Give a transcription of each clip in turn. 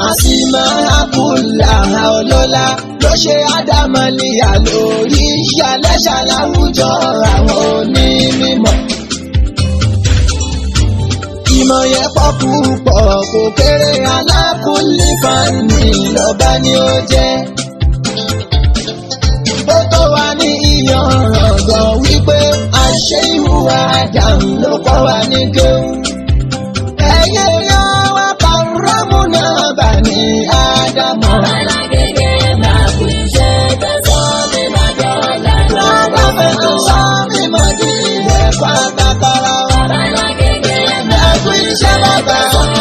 àsìmọ́ àkùlà ọlọ́lá ló ṣe ádámọ́lìyà lórí ìyálẹ́ṣà láwùjọ àwọn onímọ̀. ìmọ̀ yẹn pọ̀ púpọ̀ kò kéré alákùnlé fani lọ́ba ni ó jẹ́. ó tó wá ní ìyànràn gan wípé àṣẹ ìhùwà àdàmú ló kọ́ wa ní kéwù. ẹ̀yẹ yan wá pàrọ́mù náà bà ní ádámọ̀. Bàbá fẹ́ tó sọ mí mọ́ di ẹ̀kọ́ àgbàkọ́rọ́ wa. Ẹ̀kú iṣẹ́ bàbá.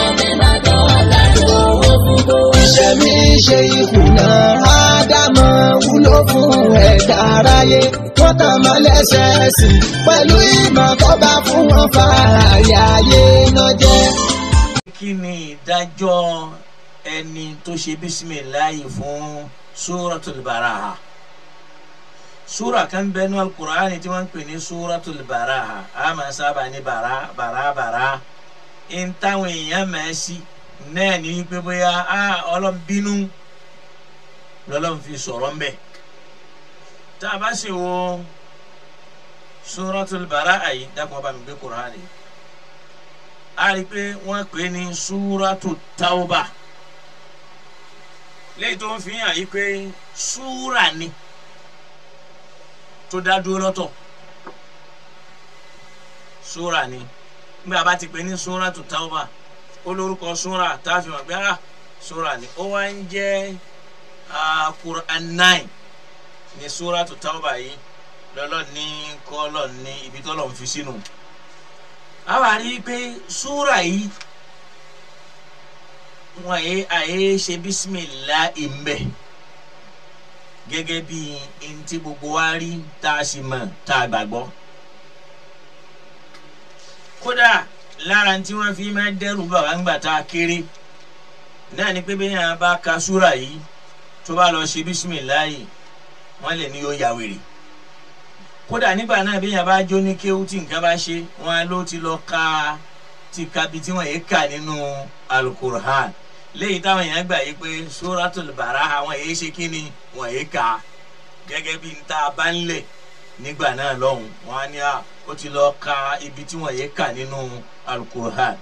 Iṣẹ́ mi ṣe ìkùnà Ádámọ̀ wúlò fún ẹ̀dá aráyé. Wọ́n tàn mọ́ lẹ́sẹ̀ẹ́sì pẹ̀lú ìmọ̀ tó bá fún wọn fààyè ayé náà jẹ́. kí ni ìdájọ́ ẹni tó ṣe bísímìláyì fún suratul baraha súra kan bẹnu alukur'ani tí wọ́n ń pè ní suratul baraha a máa sábà ní bara bara bara ń táwọn èèyàn máa sí náà ní wípé bóyá a ọlọ́n bínú lọ́lọ́n fi sọ̀rọ̀ ń bẹ̀ tá a bá sì wo suratul baraha yìí dákun ọba mi gbé kur'ani a rí i pé wọ́n pè é ní súrátù tauba léyìí tó ń fi hàn yí pé súrà ni tó dá dúró lọ́tọ̀ súrà ni nígbà bá ti pè ní súrátù tauba ó lórúkọ súrà tá a fi hàn pé ah súrà ni ó wá ń jẹ́ Quran nine ní súrátù tauba yìí lọ́lọ́ ní kọ́lọ́ ní ibi tọ́lọ́ ń fi sínú a wá rí i pé súrà yìí wọn yé àyè ṣe bísímìlá ìmbẹ gẹ́gẹ́ bí ntí gbogbo wa rí tá a sì mọ̀ tá a gbàgbọ́ kódà lára tí wọ́n fi máa dẹ́rù bàbá ńgbà tá a kéré náà ni pé bẹ́ẹ̀ yẹn bá ka súrà yìí tó bá lọ ṣe bísímìlá yìí wọ́n lè ní yóò ya wèrè kódà nígbà náà bí yẹn bá jó ní kéwú tí nǹkan bá ṣe wọn ló ti lọ ka ti ka bi tí wọn yé kà nínú alukur'an léyìí táwọn èèyàn gbà yí pé suratul baraha wọn yé ṣe kí ni wọn yé kà gẹ́gẹ́ bí nta bá ń lẹ̀ nígbà náà lọ́hùn wọn á ní à ó ti lọ ka ibi tí wọn yé kà nínú alukur'an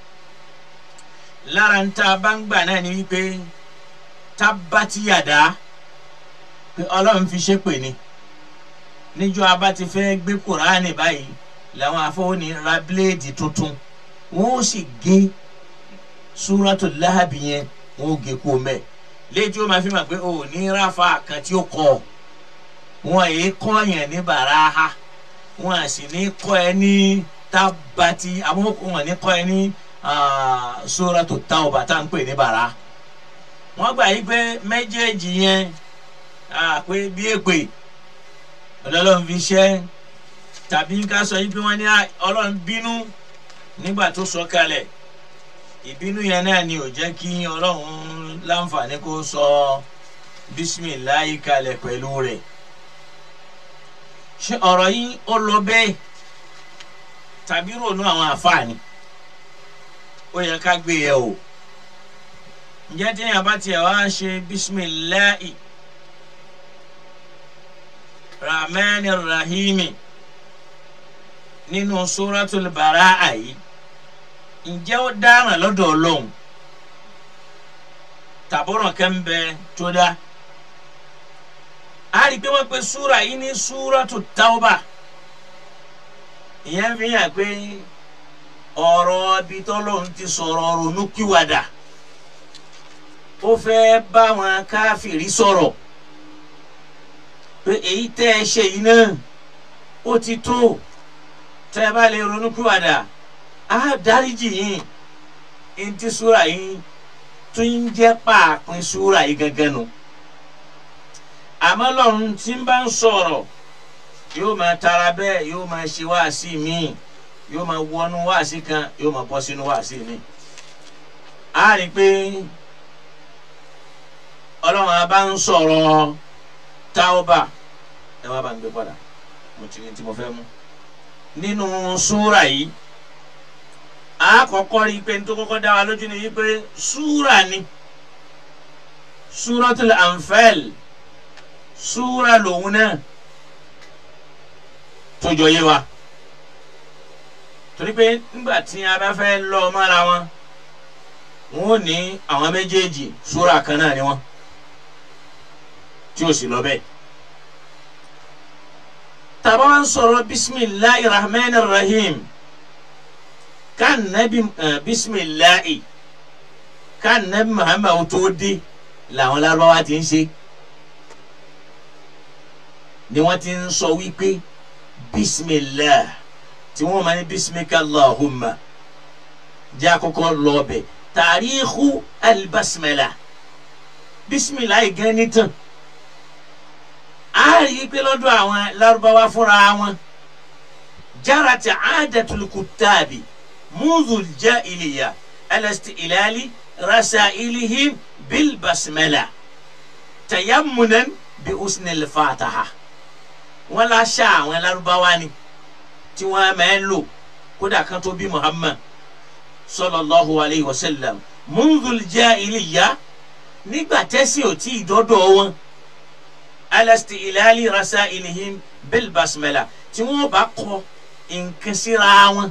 lára nta bá ń gbà náà ni wípé tábàtìyàdá pé ọlọ́run fi ṣépè ni níjọ́ abá ti fẹ́ gbé kuraani báyìí làwọn afọwọ́ni ra bíléèdì tuntun wọ́n ó sì gé súrátù láhàbì yẹn wọ́n ó gé kú mẹ́ léèdì ó máa fi mà pé o ò ní ráfa kan tí ó kọ wọn èé kọ́ yẹn ní bàráhà wọn à sì ní kọ́ ẹ ní tábàtì àwọn wọn ní kọ́ ẹ ní súrátù táwọ̀bà tá à ń pè ní bàrá wọ́n gbà yí pé méjèèjì yẹn pé bí èpè ọlọ́run fi ṣẹ́ tàbí ká sọ yí pé wọ́n ní ọlọ́run bínú nígbà tó sọ kalẹ̀ ìbínú yẹn náà ni ò jẹ́ kí ọlọ́run láǹfààní kó sọ bísímìláì kalẹ̀ pẹ̀lú rẹ̀ ṣé ọ̀rọ̀ yìí ó lọ bẹ́ẹ̀ tàbí rònú àwọn àfààní ó yẹ ká gbé yẹ̀ wò ǹjẹ́ tí èèyàn bá tiẹ̀ wá ṣe bísímìláì rahman rahimi nínú suratul bara'a yìí ǹjẹ́ ó dáràn lọ́dọ̀ ọlọ́run tàbọ̀ràn kan bẹ tó dá a rí i pé wọ́n pe súra yìí ní súratu tauba ìyẹn fi hàn pé ọ̀rọ̀ ibi tọ́lọ́run ti sọ̀rọ̀ ronúkúwàdà ó fẹ́ bá wọn káfìrí sọ̀rọ̀ pé èyí tẹ́ ẹ ṣe yìí náà ó ti tó tẹ́ ẹ bá lè ronúkúwàdà á dáríjì yín ntí súra yìí tún ń jẹ́ pàápín súra yìí gẹ́gẹ́ nu àmọ́ lọ́run tí ń bá ń sọ̀rọ̀ yóò máa tara bẹ́ẹ̀ yóò máa ṣe wáàsí míì yóò máa wọnú wáàsí kan yóò máa bọ́ sínú wáàsí míì á rí i pé ọlọ́run a bá ń sọ̀rọ̀ táwọ́bà ẹ wá bá ń gbé padà mo ti ní tí mo fẹ́ mú nínú súrà yìí a kọ́kọ́ rí i pé ní tó kọ́kọ́ dá wa lójú ni wípé súrà ni suratul anfal súra lòun náà tó jọ yé wa torí pé nígbà tí a bá fẹ́ lọ mọ́ra wọn wọn ò ní àwọn méjèèjì súra kan náà ni wọn tí ó sì lọ bẹ́ẹ̀ tàbá wọn sọ̀rọ̀ bisimilahi rahman rahim kan nabi bisimilahi kan nabi muhammadu tó dé làwọn lárúbáwá ti ń ṣe ni wọ́n ti ń sọ wípé bisimilah tí wọ́n máa ní bisimika allahumma jẹ́ àkọ́kọ́ lọ́ọ̀bẹ̀ tàríkù alibasmala bisimilah gan ni tán a rí i pé lọ́dọ̀ àwọn lárúbáwá fúnra wọn jarati aadatul kutabi mudul jahiliya alasti ilali rasailihim bil basmala tayammunan bi usnil fataha wọn la ṣá àwọn lárúbáwá ni tí wọn máa ń lò kódà kan tó bí muhammad sallallahu alayhi wa sallam mudul jahiliya nígbà tẹ́sí ò tí ì dọ́dọ̀ wọn alasti ilali rasailihim bil basmala tí wọn bá kọ nǹkan síra wọn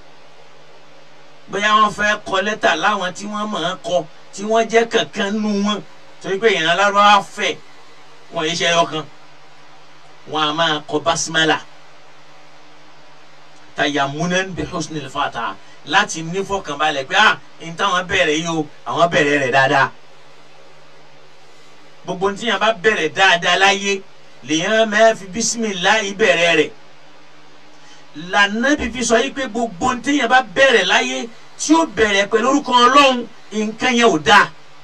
bóyá wọn fẹ́ kọ lẹ́tà láwọn tí wọ́n máa kọ tí wọ́n jẹ́ kankan nù wọn torí pé ìran lárúbáwá fẹ̀ wọn yìí ṣe ẹyọ kan wọn a máa kọ basmala tayamunan bi husnil fataha láti ní fọkànbalẹ̀ pé ah n táwọn bẹ̀rẹ̀ yìí o àwọn bẹ̀rẹ̀ rẹ̀ dáadáa gbogbo ní tíyàn bá bẹ̀rẹ̀ dáadáa láyé lèyàn máa fi bisimilahi bẹ̀rẹ̀ rẹ̀ lànà fífi sọ yìí pé gbogbo ní tíyàn bá bẹ̀rẹ̀ láyé tí ó bẹ̀rẹ̀ pẹ̀lú orúkọ ọlọ́run nǹkan yẹn ò dáa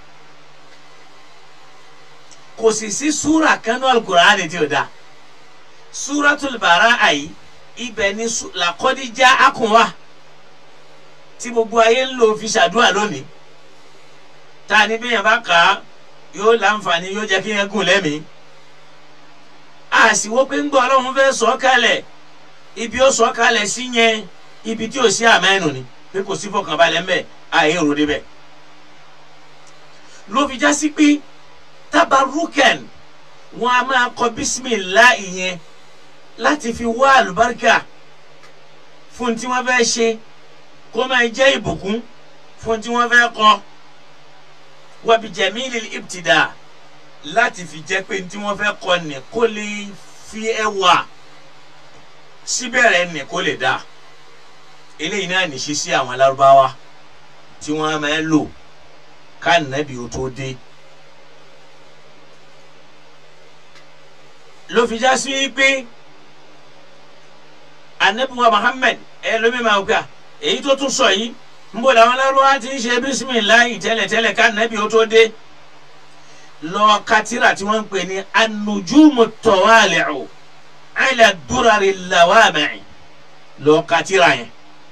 kò sì sí súrà kanú alukur'ani tí ò dáa súratul Bara'a yìí ibẹ̀ ni làkọ́díjà akùnwà tí gbogbo ayé ń lò fi ṣàdúrà lónìí tá a ní bí yẹn bá kà á yóò láǹfààní yóò jẹ́ kí yẹn gùn lẹ́mìí a sì wó pé ń gbọ́ ọlọ́run fẹ́ sọ kalẹ̀ ibi ó sọ kalẹ̀ sí yẹn ibi tí ò sí àmẹ́nu ni pé kò sí fọkànbalẹ̀ ń bẹ̀ àyè rò débẹ̀ ló fi já sí pé tabarukan wọn a máa kọ bisimilah yẹn láti fi wá àlùbáríkà fún tí wọ́n fẹ́ ṣe kó máa jẹ́ ìbùkún fún tí wọ́n fẹ́ kọ wàbí jẹ̀mílì ibtida láti fi jẹ́ pé tí wọ́n fẹ́ kọ ní kó lè fi ẹwà síbẹ̀rẹ̀ ní kó lè dá eléyìí náà nìṣe sí àwọn alárúbáwá tí wọ́n máa ń lò ká nàbí o tó dé. ló fi já sí pé anabiwa Muhammad ẹ lómi máa gbà èyí tó tún sọ yìí nbọ làwọn lárúbáwá ti ń ṣe bisimilayi tẹ́lẹ̀tẹ́lẹ̀ ká nàbí o tó dé lọ katira tí wọ́n ń pè ní anujumu tawali'u ala durari lawami'i lọ katira yẹn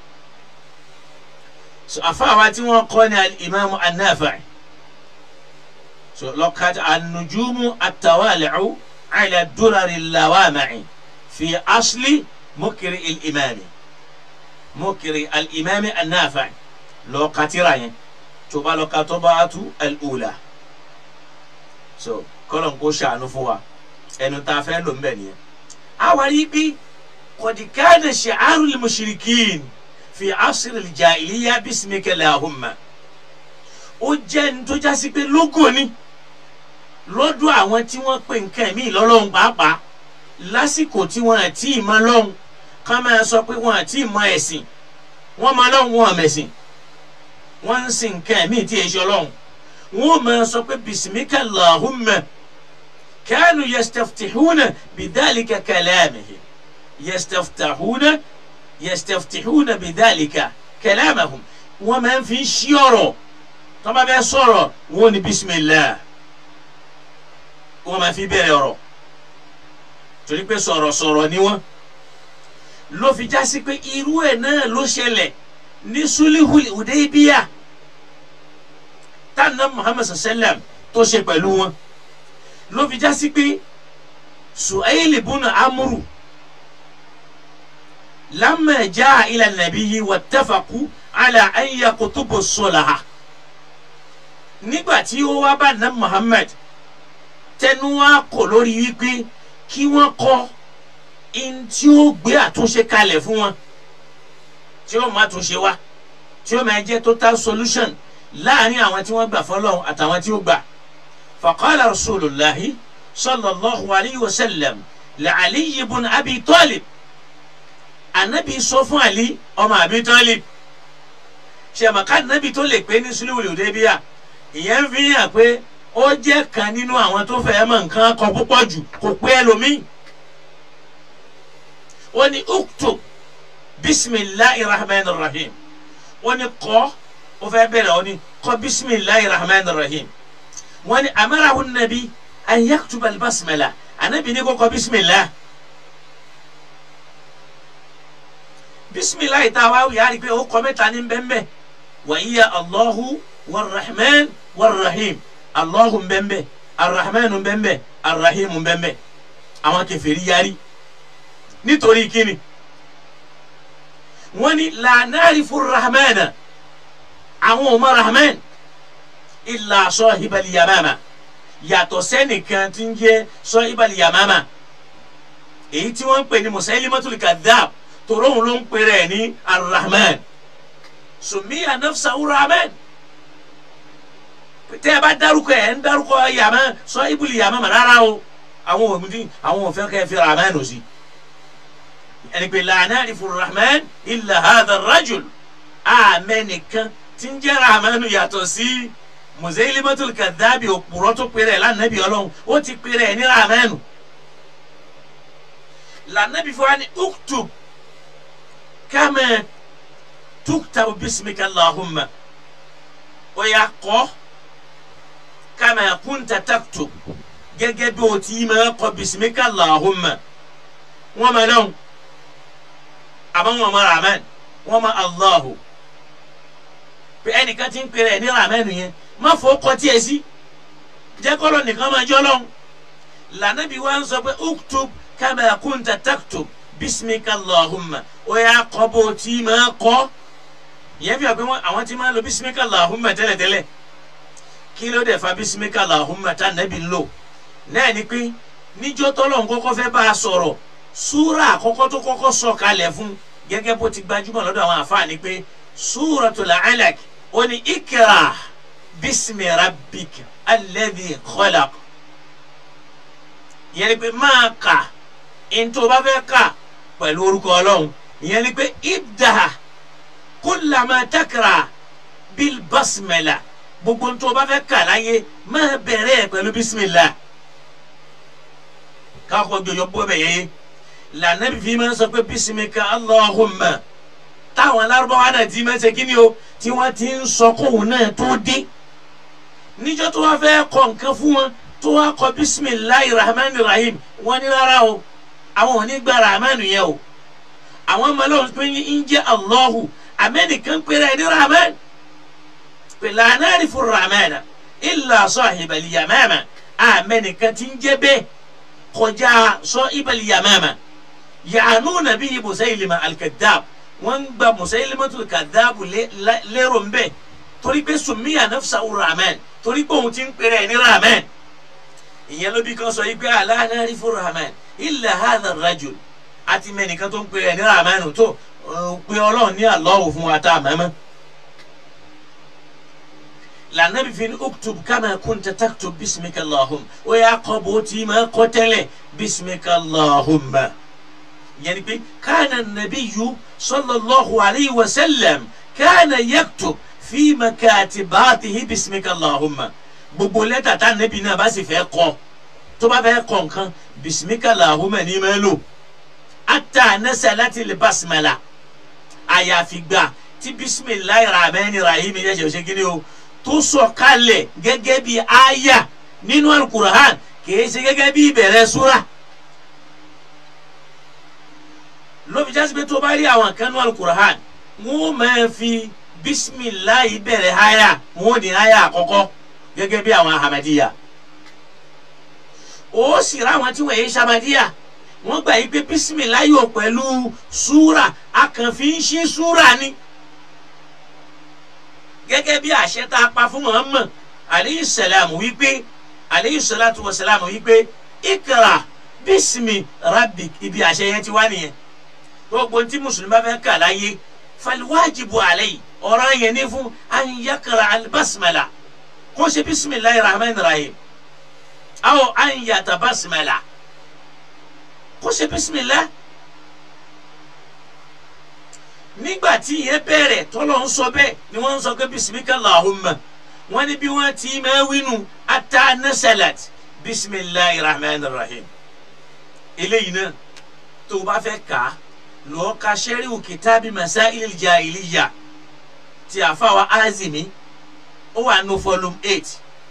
so afaawa tí wọ́n kọ́ ní alimami anafi so lọ katira anujumu atawali'u ala durari lawami'i fi asli mukiri ilimami mukiri alimami anafi lọ katira yẹn tó bá lọ katọ́ bá tu al-ula so kọlọn kó ṣàánú fún wa ẹnu tá a fẹ́ lò ń bẹ̀ nìyẹn. àwa rí bí kọ̀dìkánà ṣàárù lil mushrikin fi asr al jahiliya bismika lahumma ó jẹ́ ní tó jásí pé lógo ni lọ́dọ̀ àwọn tí wọ́n pè nǹkan mí lọ́lọ́run pàápàá lásìkò tí wọ́n àti ìmọ̀ lọ́hùn ká máa sọ pé wọ́n àti ìmọ̀ ẹ̀sìn wọ́n máa lọ́hùn wọn àmẹ̀sìn wọ́n ń sin nǹkan mí tí èso lọ́hùn wọ́n máa sọ pé bisimika Allahumma kanu yastaftihuna bidhalika kalamihi yastaftihuna yastaftihuna bidhalika kalamahum wọ́n máa ń fi ṣí ọ̀rọ̀ tó bá bẹ́ sọ̀rọ̀ wọ́n ní bisimilah wọ́n máa fi bẹ̀rẹ̀ ọ̀rọ̀ torí pé sọ̀rọ̀sọ̀rọ̀ ni wọ́n ló fi já sí pé irú ẹ̀ náà ló ṣẹlẹ̀ ní sulihul Hudaybiyah tánà muhammad sallam tó ṣe pẹ̀lú wọn ló fi já sí pé suhaili bùnà amúrù lamma jaa ila nabiyyi wattafaqu ala an yakutubu solaha nígbà tí ó wá bá ná Muhammad tẹnu wá kò lórí wípé kí wọ́n kọ́ in tí ó gbé àtúnṣe kalẹ̀ fún wọn tí ó máa túnṣe wá tí ó máa jẹ́ total solution láàrin àwọn tí wọ́n gbà fọlọ́run àtàwọn tí ó gbà. faqala rasulullahi sallallahu alayhi wa sallam la'ali ibn abi talib anabi sọ fún ali ọmọ abi talib ṣèmàkà anabi tó lè pé ní sulhu Hudaybiyah ìyẹn fi hàn pé ó jẹ́ kan nínú àwọn tó fẹ́ mọ̀ nǹkan kan púpọ̀ jù kò pé ẹlòmíì ó ní uktub bisimilahi rahman rahim wọ́n ní kọ́ ó fẹ́ bẹ̀rẹ̀ ó ní kọ́ bisimilahi rahman rahim wọ́n ní amarahu nabi an yaktuba albasmala anabi ní kó kọ́ bisimilah bisimilahi tá a wá wí yára pé ó kọ́ mẹ́ta ní bẹ́ẹ̀nbẹ́ wa iya allahu warrahman warrahim allahu bẹ́ẹ̀nbẹ́ arrahman bẹ́ẹ̀nbẹ́ arrahim bẹ́ẹ̀nbẹ́ àwọn kèfèrí yarí nítorí kíni wọ́n ní la na'rifu rahmana àwọn ò mọ rahman illa sahibal yamama yàtọ̀ sẹ́nìkan tí ń jẹ́ sahibal yamama èyí tí wọ́n ń pè ní Musailimatul kadhab tòró òun ló ń pè rẹ̀ ní arrahman sùnmíyà nafsahu rahman tẹ́ ẹ bá dárúkọ ẹ̀ ń dárúkọ yàmá sahibul yamama rárá o àwọn òmùdí àwọn òfin kẹ́ fi rahman ò sí ẹni pé la na'rifu rahman illa hadha rajul àmẹ́nìkan tí ń jẹ́ rahmanu yàtọ̀ sí Musailimatul kadhabi òpùrọ́ tó pèrè lánàbí ọlọ́run ó ti pèrè ní rahmanu lànàbí fún wa ní uktub kama tuktabu bismika allahumma ó yà kọ́ kama kunta taktub gẹ́gẹ́ bí o ti máa kọ bismika allahumma wọ́n máa dán àmọ́ wọn ma rahman wọn ma allahu pé ẹnìkan ti ń pèrè ẹ ní rahman yẹn má fọ kọtí ẹ sí jẹ́ kọ́lọ́ nìkan máa jọ́ lọ́hùn lànàbí wa ń sọ pé uktub kama kunta taktub bismika allahumma ó yà kọ́ bó ti máa kọ́ ìyẹn fi hàn pé àwọn ti máa lo bismika allahumma tẹ́lẹ̀tẹ́lẹ̀ kí ló dé fa bismika allahumma tá nàbí ń lò náà ni pé níjọ́ tọ́lọ̀ ń kọ́kọ́ fẹ́ bá a sọ̀rọ̀ súra àkọ́kọ́ tó kọ́kọ́ sọ kalẹ̀ fún gẹ́gẹ́ bó ti gbajúmọ̀ lọ́dọ̀ àwọn àfáàní pé súratul alaq ó ní ikra bismi rabbik alladhi khalaq ìyẹn ni pé máa kà ntọ́ bá fẹ́ kà pẹ̀lú orúkọ ọlọ́run ìyẹn ni pé ibda kullama takra bil basmala gbogbo ntọ́ bá fẹ́ kà láyé máa bẹ̀rẹ̀ pẹ̀lú bismillah káàkó jọjọ bọ́ bẹ̀ yẹ́yẹ́ lànàbí fi máa ń sọ pé bisimika allahumma táwọn alárúbáwá náà ti máa ń ṣe kíni o tí wọ́n ti ń sọ kóhùn náà tó dé níjọ́ tó wá fẹ́ kọ nǹkan fún wọn tó wá kọ bisimilahi rahman rahim wọ́n ní rárá o àwọn ò ní gba rahman yẹn o àwọn ọmọlẹ́wọ̀n pé ń jẹ́ allahu amẹ́nìkan péré ẹni rahman pé la na'rifu rahman illa sahibal yamama amẹ́nìkan ti ń jẹ́ bẹ́ẹ̀ kọjá sahibal yamama yaanuna bihi musailima alkadab wọn gba musailimatul kadab lérò ń bẹ torí pé sumiya nafsa rahman torí pé òun ti ń pèrè ẹ ní rahman ìyẹn ló bí kan sọ yìí pé ala na'rifu rahman illa hadha rajul àti mẹnìkan tó ń pèrè ẹ ní rahman tó pé ọlọ́run ní Allahu fún wa tá a mẹ́mẹ́ lànàbí fi ní uktub kama kunta taktub bismika allahumma ó yà kọ́ bó ti máa kọ́ tẹ́lẹ̀ bismika allahumma yani pé kana nabiyu sallallahu alayhi wa sallam kana yaktub fi makatibatihi bismika allahumma gbogbo lẹ́tà tá nabi náà bá sì fẹ́ kọ tó bá fẹ́ kọ nǹkan bismika allahumma ní ma lò ata nasalati li basmala àyàfi gbà tí bisimilayi rahman rahim yẹ ṣe ṣe kí ni o tó sọ kalẹ̀ gẹ́gẹ́ bí aya nínú alukur'an kìí ṣe gẹ́gẹ́ bí ìbẹ̀rẹ̀ súra. ló fi jásí pé tó bá rí àwọn kan nínú alukur'an wọ́n máa fi bisimilayi bẹ̀rẹ̀ aya wọ́n ní aya àkọ́kọ́ gẹ́gẹ́ bí àwọn ahamadiya. ó sì rá àwọn tí wọ́n yé sàmadiya wọ́n gbà yí pé bisimilayi ò pẹ̀lú súra a kàn fi ń ṣí súra ni gẹ́gẹ́ bí àṣẹ tá a pa fún Muhammad aleyhi salam wípé aleyhi salatu wa salam wípé ikra bisimi rabbik ibi àṣẹ yẹn ti wá nìyẹn gbogbo tí mùsùlùmí bá fẹ́ kà láyé faliwajibu alayhi ọ̀rọ̀ yẹn ní fún an yakra albasmala kó ṣe bisimilayi rahman rahim awo an yata basmala kó ṣe bisimilayi nígbà tí ìyẹn bẹ̀rẹ̀ tọ́lọ̀ ń sọ bẹ́ẹ̀ ni wọ́n ń sọ pé bisimilá lahumma wọ́n ní bí wọ́n ti máa wínú ata nasalat bisimilayi rahman rahim eléyìí náà tó o bá fẹ́ kà á lọ́ọ́ ka sẹ́ríwù kìtàbí masail jahiliya ti àfàwà azimi ó wà nù volume eight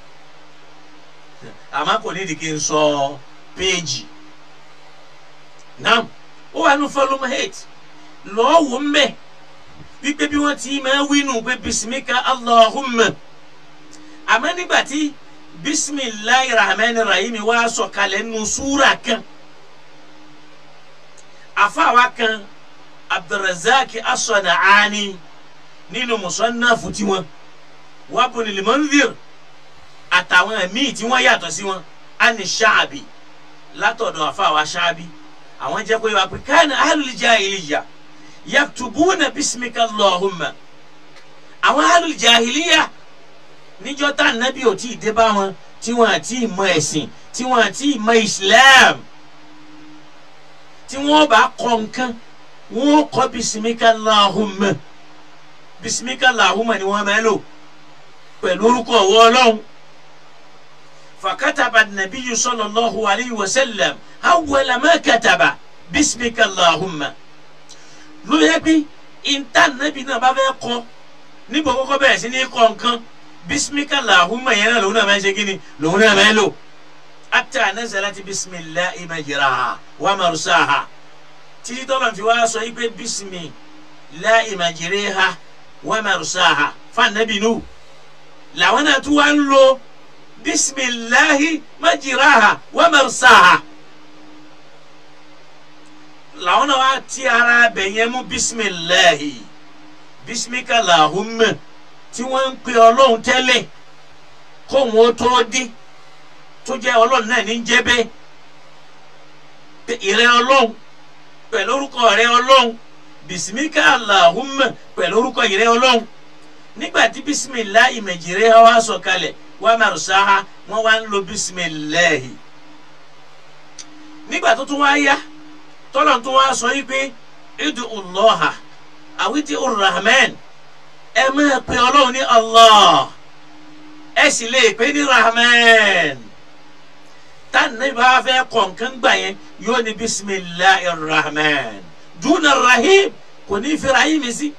àmọ́ kò ní ìdíkì ń sọ péèjì náà ó wà nù volume eight lọ́ọ́ wò ń bẹ̀ wípé bí wọ́n ti máa wínú pé bisimika allahumma àmọ́ nígbà tí bisimilayi rahman rahim wá sọ̀kalẹ̀ nù súra kan afaawa kan abdulrazak asọ̀nàání nínú musannafu tiwọn wabuni limanzir àtàwọn míì tí wọ́n yàtọ̀ sí wọn ani ṣaabi látọ̀dọ̀ afaawa ṣaabi àwọn jẹ́ pé wà pé káàní ahlul jahiliya yaktubuna bisimika allahumma àwọn ahlul jahiliya níjọ́ tá nàbí ò tí ì dé bá wọn tí wọ́n àti ìmọ̀ ẹ̀sìn tí wọ́n àti ìmọ̀ islam tí wọ́n bá kọ́ nǹkan wọ́n kọ́ bisimika lahumma bisimika lahumma ni wọ́n máa lò pẹ̀lú orúkọ ọwọ́ ọlọ́run fakataba nabiyu sallallahu alayhi wa sallam awwala ma kataba bisimika lahumma ló yẹ pé ìta nàbí náà bá fẹ́ kọ́ níbo kọ́kọ́ bẹ̀rẹ̀ sí ní kọ́ nǹkan bisimika lahumma yẹn náà lòun náà máa ń ṣe kí ni lòun náà máa ń lò ata nazalati bisimilahi majiraha wa marusaha títí tọ́lọ̀ fi wá sọ yìí pé bisimilahi majiraha wa marusaha fanabinu làwọn náà tún wá ń lo bisimilahi majiraha wa marusaha làwọn náà wá ti ara bẹ̀yẹn mú bisimilahi bisimika lahumma tí wọ́n ń pe ọlọ́run tẹ́lẹ̀ kó wọn tó dé tó jẹ́ ọlọ́run náà ní jẹ́ bẹ́ẹ̀ ìrẹ́ ọlọ́run pẹ̀lú orúkọ rẹ ọlọ́run bisimika alahumma pẹ̀lú orúkọ ìrẹ́ ọlọ́run nígbà tí bisimilá ìmẹ̀jìrẹ́ wa sọ̀kalẹ̀ wa marusaha wọ́n wá ń lo bisimilahi nígbà tó tún wá yá tọ́lọ̀ tó wá sọ yìí pé idu ullaha àwítí urrahman ẹ máa pe ọlọ́run ní allah ẹ sì lè pe ní rahman tani bá fẹ́ kọ̀ọ̀kan gbà yẹn yóò ní bisimilahi rahman duna rahim kò ní fi rahim sí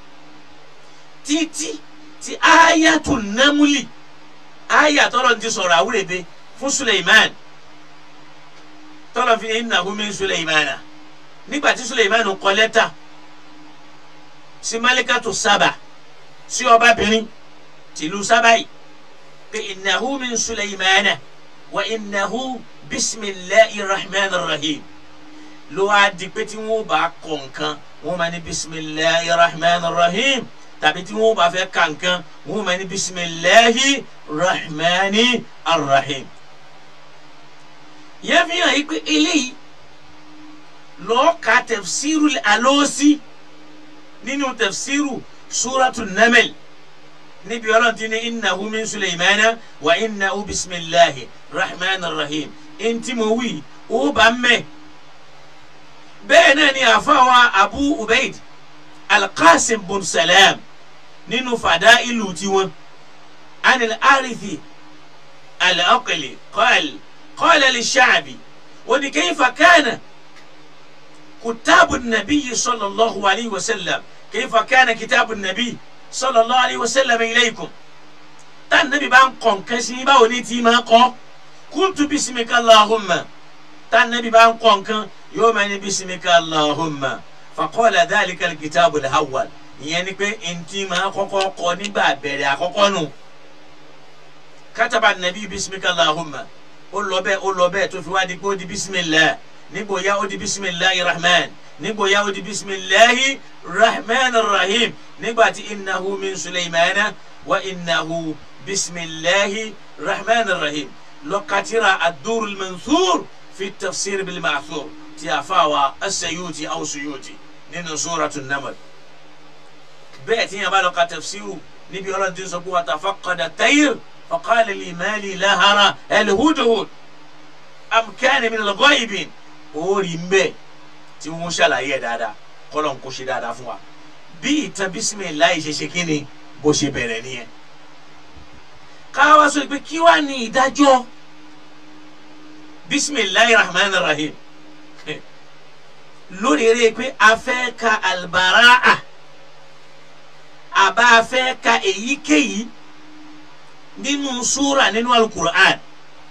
títí tí ayatu namuli aya tọ́lọ̀ ti sọ̀rọ̀ àwúrẹ́bẹ fún suleiman tọ́lọ̀ fi innahu min suleimana nígbà tí suleiman kọ lẹ́tà sí malikatu sábà sí ọbabìnrin tìlú sábà yìí pé innahu min suleimana wa innahu bisimilahi rahman rahim ló wá di pé tí wọn bá kọ nǹkan wọn máa ní bisimilahi rahman rahim tàbí tí wọn bá fẹ́ ka nǹkan wọn máa ní bisimilahi rahman rahim. yẹn fi hàn yí pé eléyìí lọ́ọ́ ka tafsiru alóòsì nínú tafsiru suratu namel níbi ọlọ́run ti ní innahu min suleimana wa innahu bisimilahi rahman rahim ntí mo wí ó bá mẹ́ bẹ́ẹ̀ náà ni àfáwa abu ubaid alqasim bun salam nínú fàdá ìlú tiwọn anil arithi alaqli qal qala lishaabi wani kayfa kana kutabu nabiyi sallallahu alayhi wa sallam kayfa kana kitabu nabiyi sallallahu alayhi wa sallam ilaykum tá nàbí bá ń kọ̀ nǹkan sí báwo ni tí máa kọ́ kuntu bisimika allahumma tá nàbí bá ń kọ̀ nǹkan yóò máa ní bisimika allahumma faqala dhalika alkitabu alawwal ìyẹn ni pé ntí máa kọ́kọ́ kọ́ nígbà bẹ̀rẹ̀ àkọ́kọ́ nù kataba nàbí bisimika allahumma ó lọ bẹ́ẹ̀ ó lọ bẹ́ẹ̀ tó fi wá di pé ó di bisimilá nígbò ya ó di bisimilahi rahman nígbò ya ó di bisimilahi rahman rahim nígbà tí innahu min sulaymana wa innahu bisimilahi rahman rahim lọ́kàtìrà adúrú mansur fi tafsir bil ma'thur ti a fa wa asayuti aw suyuti nínú suratu namal bẹ́ẹ̀ tí yẹn bá lọ ka tafsiru níbi ọlọ́run ti sọ pé wa tafaqqada tayr faqala li mali lahara alhudhud am kana min al-ghaibin orí ń bẹ tí wọ́n ṣàlàyé ẹ̀ dáadáa kọ́lọ̀ ń kó ṣe dáadáa fún wa bí ìtàn bisimilayi ṣe ṣe kí ni bó ṣe bẹ̀rẹ̀ nìyẹn káwá sọ pé kí wàá ní ìdájọ́ bisimilayi rahman rahim lórí eré pé a fẹ́ ka albaraa àbá a fẹ́ ka èyíkéyìí nínú súra nínú alukur'an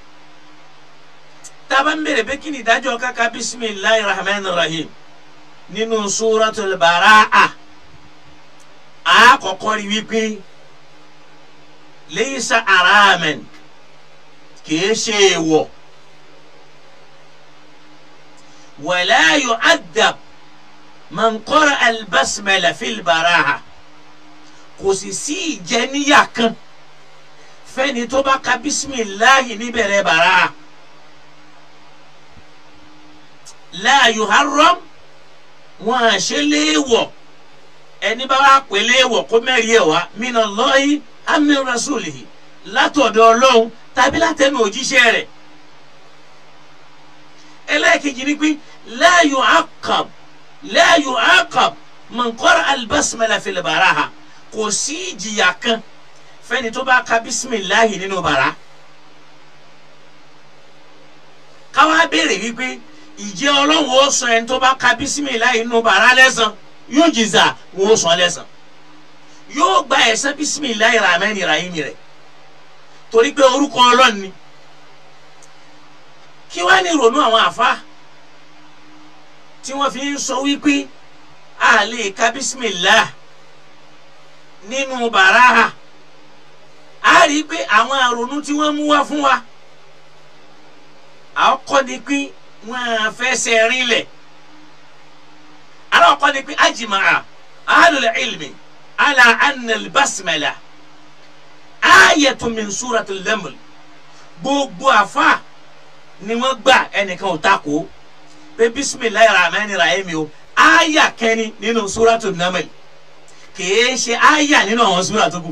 tába ń bèrè pé kí ni ìdájọ́ kaka bisimilayi rahman rahim nínú súratul baraa a kọ́kọ́ rí wípé laysa aramen kìí ṣe èèwọ̀ wala yu'addab man qara albasmala fil baraa kò sì sí ìjẹníyà kan fẹ́ni tó bá ka bisimilahi níbẹ̀rẹ̀ baraa la yuharram wọn à ṣe léèwọ̀ ẹni bá wà pé léèwọ̀ kó mẹ́rin ẹ̀ wá minallahi min rasulihi látọ̀dọ̀ ọlọ́run tàbí látẹnu òjíṣẹ́ rẹ̀ ẹlẹ́ẹ̀kejì ni pé la yu'aqqab la yu'aqqab man qara al-basmala fil baraha kò sí ìjìyà kan fẹ́ni tó bá ka bisimilahi nínú bàrà káwá béèrè wípé ìjẹ́ ọlọ́run ó sọ ẹni tó bá ka bisimilahi nínú bàrà lẹ́san yóò jìzà wọ́n ó sọ lẹ́san yóò gba ẹ̀san bisimilayi rahman rahim rẹ̀ torí pé orúkọ ọlọ́run ni kí wàá ní ìrònú àwọn àfa tí wọ́n fi ń sọ wípé a lè ka bisimilah nínú bàráhà a rí i pé àwọn àrònú tí wọ́n mú wá fún wa àkọ́kọ́ ni pé wọ́n fẹsẹ̀ rinlẹ̀ alákọ̀ọ́ ni pé ajimaa ahlul ilmi ala anna albasmala ayatun min suratul naml gbogbo àfa ni wọ́n gbà ẹnìkan ò takò pé bisimilayi rahman rahim o aya kẹni nínú suratul naml kìí ṣe aya nínú àwọn sura tó kù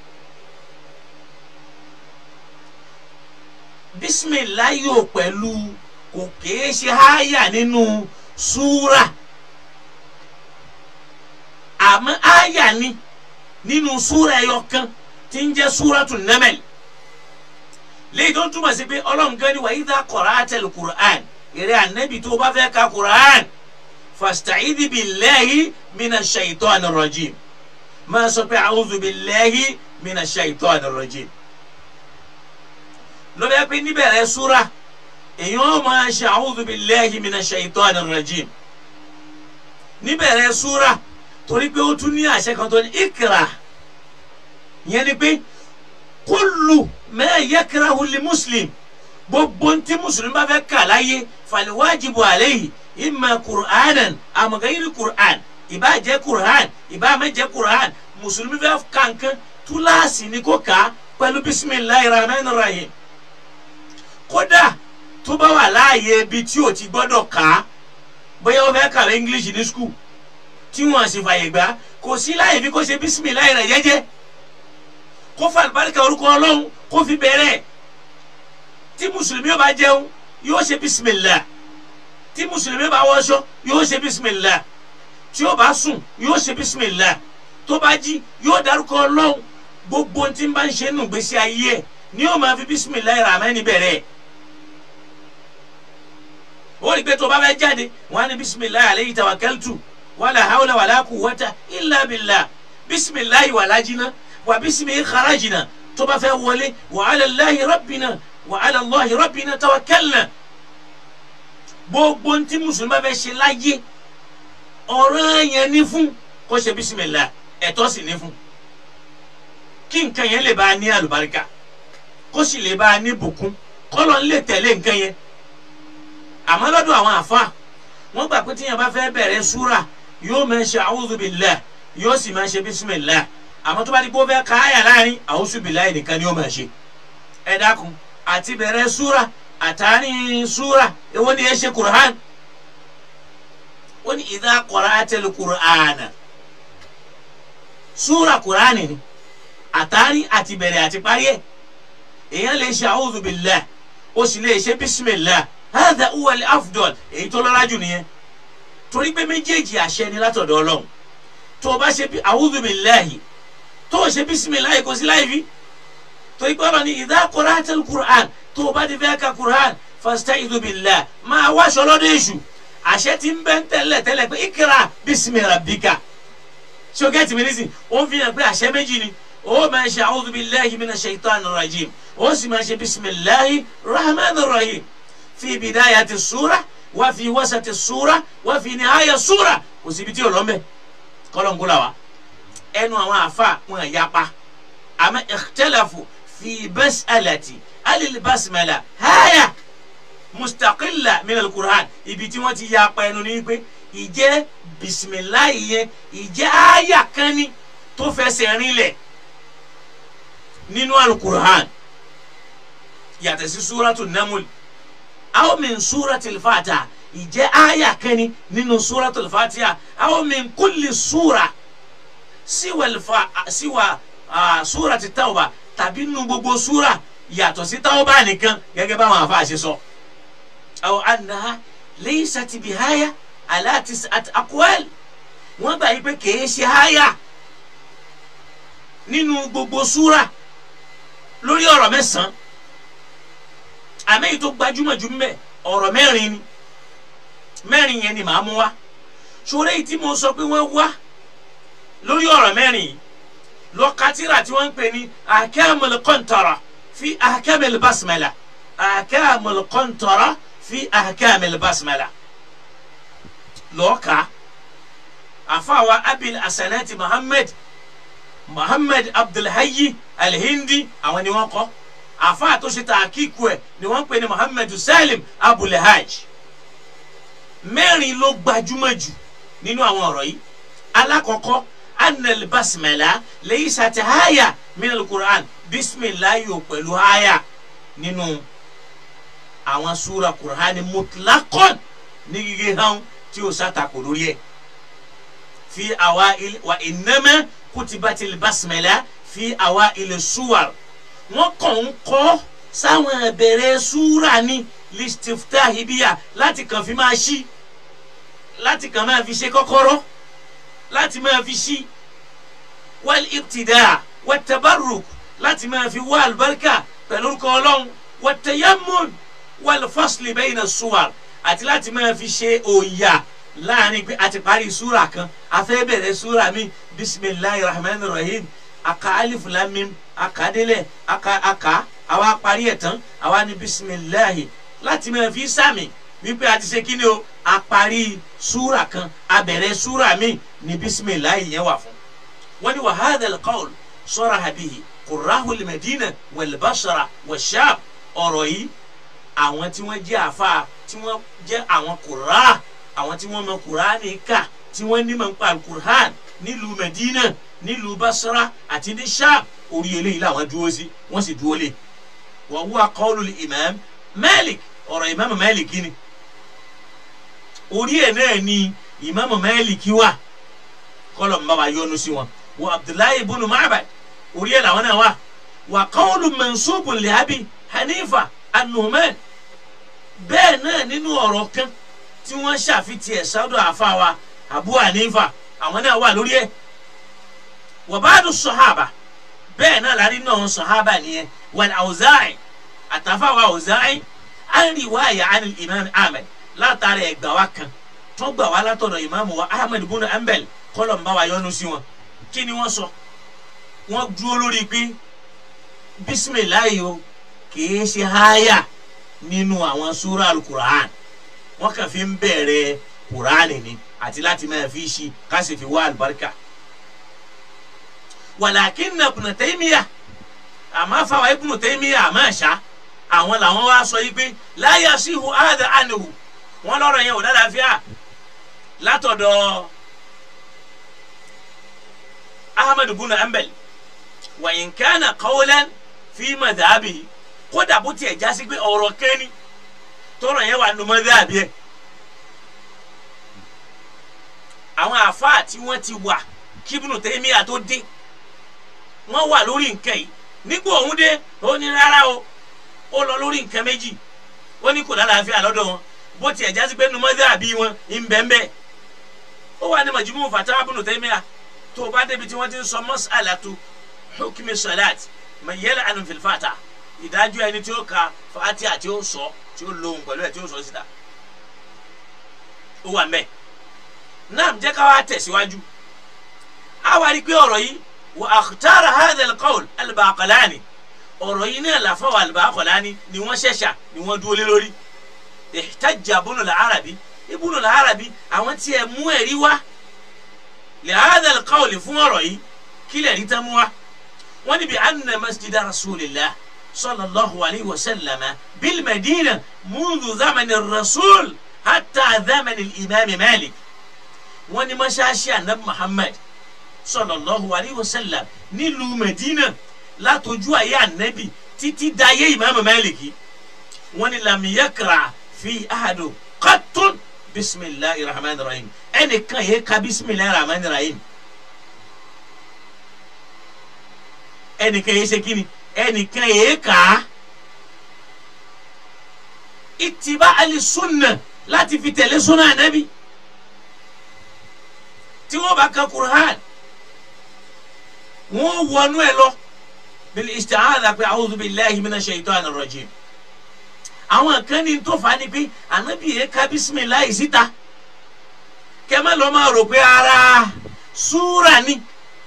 bisimilayi o pẹ̀lú kò kìí ṣe aya nínú sura àmọ́ aya ni nínú súra ẹyọ kan tí ń jẹ́ súratu Naml léyìí tó ń túmọ̀ sí pé ọlọ́run gan ni wa idha qara'atal Qur'an eré ànábì tó bá fẹ́ ka Qur'an fasta'idhi billahi minash shaitanir rajim máa sọ pé a'udhu billahi minash shaitanir rajim lọ́dọ̀ yẹ pé níbẹ̀rẹ̀ súra èèyàn máa ṣe a'udhu billahi minash shaitanir rajim níbẹ̀rẹ̀ súra torí pé ó tún ní àṣẹ kan tó ní ikra yẹn ni pé kullu ma yakrahu li muslim gbogbo ntí mùsùlùmí bá fẹ́ kà láyé faliwajibu alayhi imma qur'anan am ghayri qur'an ìbá jẹ́ qur'an ìbá má jẹ́ qur'an mùsùlùmí fẹ́ kankan túláàsì ni kò kà pẹ̀lú bisimilahi rahman rahim kódà tó bá wà láàyè ibi tí o ti gbọ́dọ̀ kà á bóyá o fẹ́ kàwé english ní school tí wọn sì fàyè gbà kò sí láyè bí kò ṣe bísímìláì rẹ jẹ́jẹ́ kó fa àlùbáríkà orúkọ Ọlọ́run kó fi bẹ̀rẹ̀ tí mùsùlùmí yóò bá jẹun yóò ṣe bísímìlá tí mùsùlùmí yóò bá wọṣọ yóò ṣe bísímìlá tí yóò bá sùn yóò ṣe bísímìlá tó bá jí yóò dárúkọ Ọlọ́run gbogbo tí ń bá ń ṣe nù gbèsè ayé ẹ ni yóò máa fi bísímìlá rahmani bẹ̀rẹ̀ ó rí i pé tó bá fẹ́ jáde wọn á ní bísímìlá alayhi tawakkaltu wala hawla wala quwwata illa billah bisimilahi walajina wa bisimihi kharajina tó bá fẹ́ wọlé wa ala Allahi rabbina wa ala Allahi rabbina tawakkalna gbogbo ntí mùsùlùmí bá fẹ́ ṣe láyé ọ̀rọ̀ yẹn ní fún kó ṣe bisimilah ẹ̀tọ́ sì ní fún kí nǹkan yẹn lè bá a ní àlùbáríkà kó sì lè bá a ní bùkún kọ́lọ́ ń lè tẹ̀lé nǹkan yẹn àmọ́ lọ́dọ̀ àwọn àfa wọ́n gbà pé tíyẹn bá fẹ́ bẹ̀rẹ̀ súrà yóò máa ṣe a'udhu billah yóò sì máa ṣe bisimilah àmọ́ tó bá di pé ó fẹ́ ka àyà láàrin a'udhu billahi nìkan ni ó máa ṣe ẹ dákun àti bẹ̀rẹ̀ súra àtàrin súra èwo ni ẹ ṣe Qur'an ó ní idha qara'atil Qur'ana súra Qur'an ni àtàrin àti bẹ̀rẹ̀ àti parí ẹ̀ èèyàn lè ṣe a'udhu billahi ó sì lè ṣe bismillah hadha huwa al-afdal èyí tó lọ́lá jù nìyẹn torí pé méjèèjì àṣẹ ni látọ̀dọ̀ ọlọ́run tó o bá ṣe a'udhu billahi tó o ṣe bismillah kò sí láì fi torí pé ọlọ́run ní idha qara'atil Qur'an tó o bá ti fẹ́ ka Qur'an fasta'idhu billah máa wáṣọ lọ́dọ̀ èṣù àṣẹ ti ń bẹ́ ń tẹ́lẹ̀ tẹ́lẹ̀ pé ikra bismi rabbika ṣókẹ́tì mi nísìn ó ń fi hàn pé àṣẹ méjì ni ó máa ṣe a'udhu billahi minash shaitanir rajim ó sì máa ṣe bisimilahi rahmanir rahim fi bidayati sura wá fi wasati sura wá fi nihaya sura kò síbi tí o lọ mẹ kọlọńkọlọ wa ẹnu àwọn àfa wọn yapa àmọ́ ikhtalafu fi bas'alati alil basmala haya mustaqilla minal qur'an ibi tí wọ́n ti yapa ẹnu ní pé ìjẹ́ bisimilahi yẹn ìjẹ́ aya kan ni tó fẹsẹ̀ rinlẹ̀ nínú alukur'an yàtọ̀ sí súratu namul aw min súratu fatiha ìjẹ́ aya kẹni nínú súratu fatiha aw min kulli súra siwa siwa súratu tawba tàbí nínú gbogbo súra yàtọ̀ sí tawba nìkan gẹ́gẹ́ báwọn afa ṣe sọ. aw annaha laysat bihaya ala tis'at aqwal wọ́n gbà yí pé kèé ṣe aya nínú gbogbo súra lórí ọ̀rọ̀ mẹ́sàn-án àmì èyí tó gbajúmọ̀ jù mbẹ ọ̀rọ̀ mẹ́rin ni mẹ́rin yẹn ni màá mú wá ṣòro èyí tí mo sọ pé wọ́n wá lórí ọ̀rọ̀ mẹ́rin yìí lọ́kàtìrà tí wọ́n ń pè ní ahkamul qantara fi ahkamil basmala ahkamul qantara fi ahkamil basmala lọ́ọ̀ka àfàwà abil asanati muhammed muhammed abdulhayi alhindi àwọn ni wọ́n kọ àfáà tó ṣe tàkíkù ẹ ni wọ́n ń pè ní muhammed salim abulhaj mẹ́rin ló gbajúmọ̀ jù nínú àwọn ọ̀rọ̀ yìí alákọ̀ọ́kọ́ anel basmala lẹ́yìn sàtì haya minal quran bisimilayi o pẹ̀lú haya nínú àwọn súra quran mutlakon ní gígé hàn tí o sàtàkù lórí ẹ̀ fi àwa wa innama kutibatil basmala fi àwa ilẹ̀ suwar wọ́n kàn ń kọ́ sáwọn ẹ̀bẹ̀rẹ̀ súra ní listiftahi biya láti kàn fi máa ṣí láti kàn máa fi ṣe kọ́kọ́rọ́ láti máa fi ṣí wal ibtida wat tabarruk láti máa fi wá àlùbáríkà pẹ̀lú orúkọ ọlọ́run wat tayammun wal fasli bayna suwar àti láti máa fi ṣe òòyà láàrin pé a ti parí súra kan a fẹ́ bẹ̀rẹ̀ súra mi bisimilahi rahman rahim aka alif lam mim aka délẹ̀ aka aka àwa parí ẹ̀ tán àwa ní bisimilahi láti máa fi sàmì wípé a ti ṣe kí ni o a parí súra kan a bẹ̀rẹ̀ súra mi ní bisimilahi yẹn wà fún. wọ́n ní wa hadha al-qawl saraha bihi qurrahu al-madina wal-basra wash-sham ọ̀rọ̀ yìí àwọn tí wọ́n jẹ́ àfa tí wọ́n jẹ́ àwọn qurra àwọn tí wọ́n mọ kuraani kà tí wọ́n ní mọ̀ nípa alukur'an nílùú medina nílùú basra àti ní sham orí eléyìí làwọn dúró sí wọ́n sì dúró lé wa huwa qawlu imam malik ọ̀rọ̀ imam malik ni orí ẹ̀ náà ni imam malik wà kọ́lọ̀ ń bá wa yọ́nú sí wọn wa abdullahi ibn ma'bad orí ẹ̀ làwọn náà wà wa qawlu mansubun li abi hanifa an-nu'man bẹ́ẹ̀ náà nínú ọ̀rọ̀ kan tí wọ́n ṣàfitì ẹ̀ sọ́dọ̀ àfàwà Abu Hanifa àwọn náà wà lórí ẹ̀ wàbáàdù sọ̀hábà bẹ́ẹ̀ náà lárí náà sọ̀hábà nìyẹn wal Awza'i àtàfàwà Awza'i an riwaya an imam Ahmed látàrí ẹgbà wa kan tó gbà wá látọ̀dọ̀ imam wa Ahmed bunu Hanbal kọ́lọ̀ ń bá wa yọ́nú sí wọn kí ni wọ́n sọ wọ́n dúró lórí pé bisimilayi o kìí ṣe háyà nínú àwọn súrà al-Qur'an wọn kàn fi ń bẹ̀rẹ̀ kuraani ni àti láti máa fi ṣi ká sì fi wá àlùbáríkà. walakinna Ibn Taymiyyah àmọ́ fáwọn Ibn Taymiyyah àmọ́ ẹ̀ṣá àwọn làwọn wá sọ yìí pé la yasihu hadha anhu wọn lọ́rọ̀ yẹn ò lálàáfíà látọ̀dọ̀ ahmed buna ambal wa in kana qawlan fi madhabi kódà bó tiẹ̀ jásí pé ọ̀rọ̀ kẹ́ni tọrọ yẹn wà nù madhabi ẹ̀ àwọn àfáà tí wọ́n ti wà kíbùnù tẹ́míà tó dé wọ́n wà lórí nǹkan yìí nígbà òun dé ó ní rárá o ó lọ lórí nǹkan méjì ó ní kò lálàáfíà lọ́dọ̀ wọn bó tiẹ̀ jásí pé numọ́dé àbí wọn ń bẹ́ẹ̀ bẹ́ẹ̀ ó wà ní majmu fatawa ibn taymiya tó o bá débi tí wọ́n ti ń sọ mas'alatu hukmi salat mà yẹlẹ ànú filfata ìdájọ́ ẹni tí ó ka fatiha tí ó sọ tí ó lóhùn pẹ̀lú ẹ̀ tí ó sọ síta ó wà mẹ́ẹ̀ náà jẹ́ ká wá tẹ̀síwájú a wá rí pé ọ̀rọ̀ yìí wà akhtara hadha al-qawl al-Baqalani ọ̀rọ̀ yìí náà làfọwọ́ al-Baqalani ni wọ́n ṣẹ̀ṣà ni wọ́n dúró lé lórí ihtajja Ibn al-Arabi Ibn al-Arabi àwọn tí ẹ mú ẹ̀rí wá li hadha al-qawl fún ọ̀rọ̀ yìí kí lè rí tán mú wá wọ́n ní bi anna masjida rasulillah sallallahu alayhi wa sallam bil madina mundu zamani rasul hatta zamani imam malik wọ́n ní mọ́ṣáláṣí anabi muhammad sallallahu alayhi wa sallam nílùú medina látọjú ayé anabi títí dayé imam maliki wọ́n ní lam yakra fi ahadu qattun bisimilahi rahman rahim ẹnìkan yẹ ka bisimilahi rahman rahim ẹnìkan yẹ ṣe kíni ẹnìkan yẹ kà ìtìbá ali sunna láti fi tẹ̀lé sunna anabi tí wọ́n bá ka kur'an wọ́n wọnú ẹ lọ bil isti'adha pé a'udhu billahi minash shaitanir rajim àwọn kan ní tó fa ni pé anabi yẹ ká bisimilayi síta kẹmẹ lọ máa rò pé ara súra ni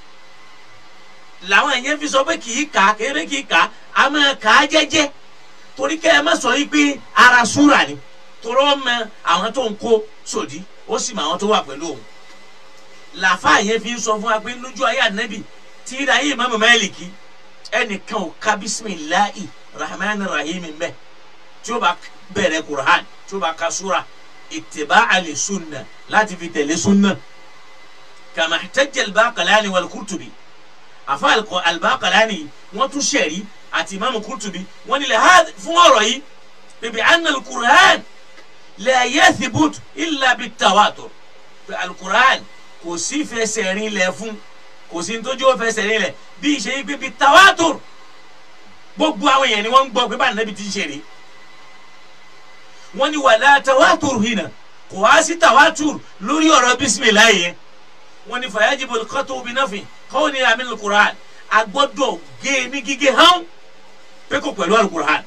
làwọn yẹn fi sọ pé kì í kà kéré kì í kà á máa kà á jẹ́jẹ́ torí kẹ́ ẹ má sọ yìí pé ara súra ni torọ́ mọ àwọn tó ń kó sòdí ó sì mọ àwọn tó wà pẹ̀lú òun làfà yẹn fi ń sọ fún wa pé lójú ayé ànábì tí ìdá yìí Imam Málíkì ẹnìkan ò ka bisimilayi rahman rahim mbẹ tí ó bá bẹ̀rẹ̀ Qur'an tí ó bá ka súra ittiba'a li sunna láti fi tẹ̀lé sunna kama ihtajja al-Baqalani wal-Qurtubi àfa al-Baqalani wọ́n tún sẹ̀rí àti Imam Qurtubi wọ́n ní lè fún ọ̀rọ̀ yìí bíbi anna al-Qur'an la yathbut illa bit-tawatur al-Qur'an kò sí fẹsẹ̀ rin lẹ̀ fún kò sí nítorí ó fẹsẹ̀ rin lẹ̀ bí ìṣe yìí bíbi tawatur gbogbo àwọn èèyàn ni wọ́n ń gbọ́ pé bá nàbí ti ń ṣe rí wọ́n ní wàlá tawatur hinna kò wá sí tawatur lórí ọ̀rọ̀ bisimilayi yẹn wọ́n ní fayajibu al-qat'u bi nafin qawli min al-Qur'an agbọ́dọ̀ gé ní gígé hàn pé kò pẹ̀lú al-Qur'an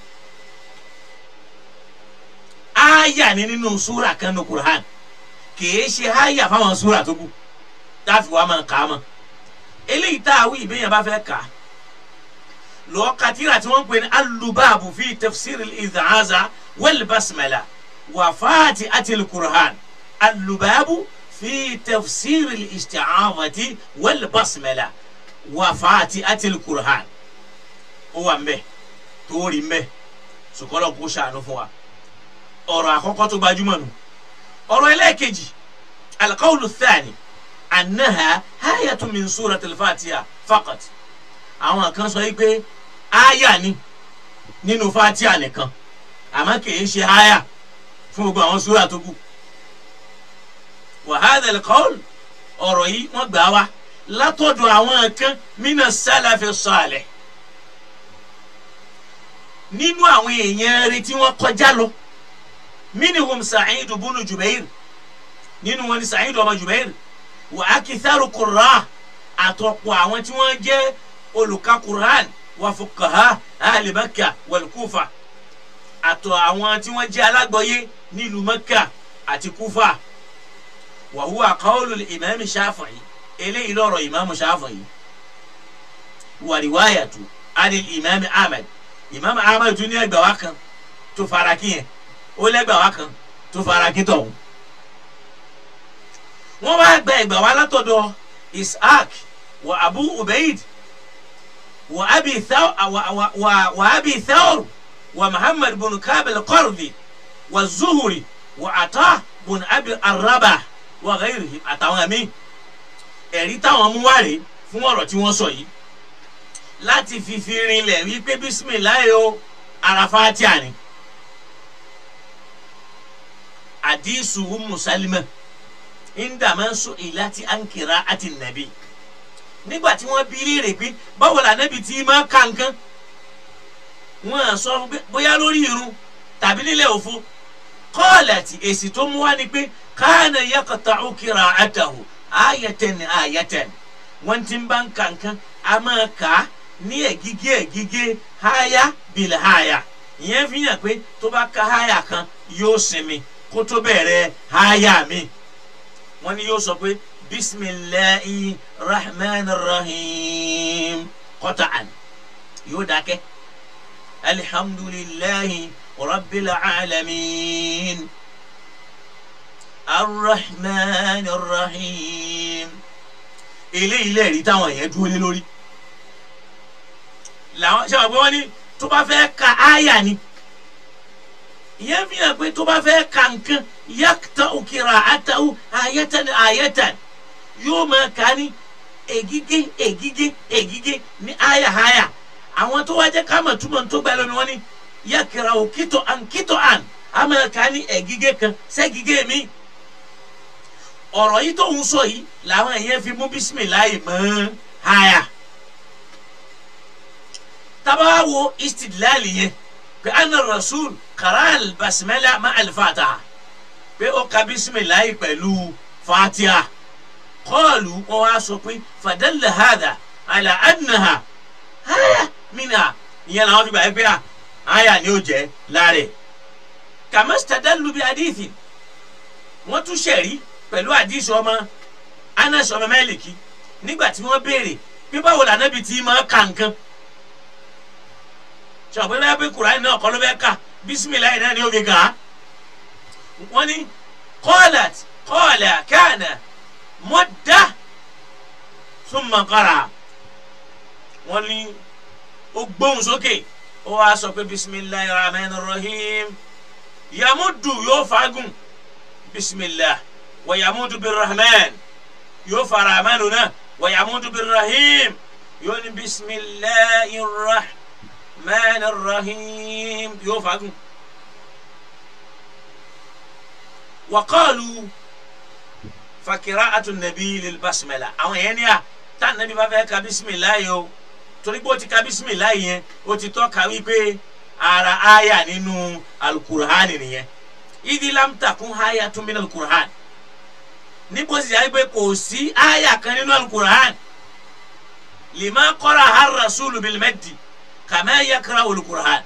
aya ni nínú súra kan ní Qur'an kìí ṣe aya fáwọn súra tó kù táfi wàá máa kà á mọ́ eléyìí tá a wí ìbéyàn bá fẹ́ kà á lọ́ọ́ katira tí wọ́n ń pè ní alubaabu fi tafsir al-idhaaza wal basmala wa fati atil qur'an alubaabu fi tafsir al-isti'aadati wal basmala wa fati atil qur'an ó wà mbẹ torí mbẹ sùkọ́lọ́ kó ṣàánú fún wa ọ̀rọ̀ àkọ́kọ́ tó gbajúmọ̀ nù ọ̀rọ̀ ẹlẹ́ẹ̀kejì alqawlu thani annaha hayatun min suratil fatiha faqat àwọn kan sọ pé aya ni nínú fatiha nìkan àmọ́ kìí ṣe aya fún gbogbo àwọn súra tó kù wa hadha al-qawl ọ̀rọ̀ yìí wọ́n gbà wá látọ̀dọ̀ àwọn kan mina salafi salih nínú àwọn èèyàn rẹ̀ tí wọ́n kọjá lọ minhum Sa'id ibn Jubair nínú wọn ni Sa'id ọmọ Jubair wa akitharu qurra àtọ̀pọ̀ àwọn tí wọ́n jẹ́ olùka Qur'an wa fuqaha ahli Makkah wal Kufa àtọ̀ àwọn tí wọ́n jẹ́ alágbọ̀yé nílùú Makkah àti Kufa wa huwa qawlul imam Shafi'i eléyìí lọ́rọ̀ imam Shafi'i wa riwayatu anil imam Ahmad imam Ahmad tún ní ẹgbàá wa kan tó fara kí yẹn ó lẹ́gbàá wa kan tó fara kí tọ̀hún wọ́n wá gba ẹgbàá wa látọ̀dọ̀ Ishaq wa Abu Ubaid wa Abi Thawr wa wa wa wa Abi Thawr wa Muhammad bin Kab al-Qardi wa Zuhri wa Ata bin Abi Arrabah wa ghayrihim àtàwọn mi ẹ̀rí táwọn mú wá rè fún ọ̀rọ̀ tí wọ́n sọ yìí láti fi fi rinlẹ̀ wípé bisimilayi o ara fatia ni àdìsù umu salima indamasu ilati ankira ati nabi nígbà tí wọ́n bi léèrè pé báwo la nabi ti máa ka nǹkan wọ́n á sọ fún pé bóyá lórí irun tàbí nílẹ̀ òfo kọ́ọ̀lẹ̀tì èsì tó mú wá ni pé káàna yaqta'u qira'atahu ayatan ayatan wọ́n ti ń bá ń ka nǹkan a máa kà á ní ẹ̀gígé ẹ̀gígé háyà bìlẹ̀ háyà ìyẹn fi hàn pé tó bá ka háyà kan yóò sinmi kó tó bẹ̀rẹ̀ háyà mi wọ́n ní yóò sọ pé bisimilahi rahman rahim qata'an yóò dákẹ́ alihamdulilahi rabbil alamin arrahman rahim eléyìí lẹ́ẹ̀rí táwọn yẹn dúró lé lórí làwọn ṣe wà pé wọ́n ní tó bá fẹ́ ka àyà ni ìyẹn fi hàn pé tó bá fẹ́ ka nǹkan yàtọ̀ òkèrè àtàwù àyẹ̀tàn àyẹ̀tàn yóò máa kà ní ègígé ègígé ègígé ní àyà àyà àwọn tó wá jẹ́ ká mọ̀ túmọ̀ tó gbà lónìí wọ́n ní yàkìrà òkìtọ̀ àn kìtọ̀ àn á máa kà ní ègígé kan sẹ́gígé mi ọ̀rọ̀ yìí tó ń sọ yìí làwọn èèyàn fi mú bísímìláì mọ́ àyà tabawa wo istidlali yẹn pé anna rasul karal basimala ma alifataha pé ó ka bisimilayi pẹ̀lú fatiha kọ́ọ̀lù wọn wá sọ pé fadalla hada ala annaha haya mina ìyẹn làwọn fi gbà pé à haya ni ó jẹ láàrẹ kàmẹ́sítàdálù bí adíìsì wọ́n tún ṣẹ̀rí pẹ̀lú àdíìsì ọmọ anas ọmọ mẹ́lìkì nígbà tí wọ́n béèrè pé báwo lànàbì tí máa ka nǹkan sọ̀pẹ́ bẹ́ẹ̀ pé kùránì náà kọ́ ló fẹ́ kà bísímìláì náà ni ó fi kà á. wọ́n ní kọ́ọ̀lát kọ́ọ̀lá káànà mọ́dá thumma qara. wọ́n ní ó gbóhùn sókè ó wá sọ pé bísímìláì rahman rahim yamudu yóò fagùn bísímìlá wà yamudu bí rahman yóò fa rahman náà wà yamudu bí rahim yóò ní bísímìláì rahman. الرحمن الرحيم يوفقون وقالوا فقراءة النبي للبسملة أو يعني tá nàbí bá fẹ́ ka bísímìláyì o torí pé ó ti ka bísímìláyì yẹn ó ti tọ́ka wípé ara aya nínú alukur'ani nìyẹn ìdí lamtakun aya tún min alukur'ani níbo sì yà pé kò sí aya kan nínú alukur'ani lima qara har rasulu bilmadi kàmá yakara olùkùrán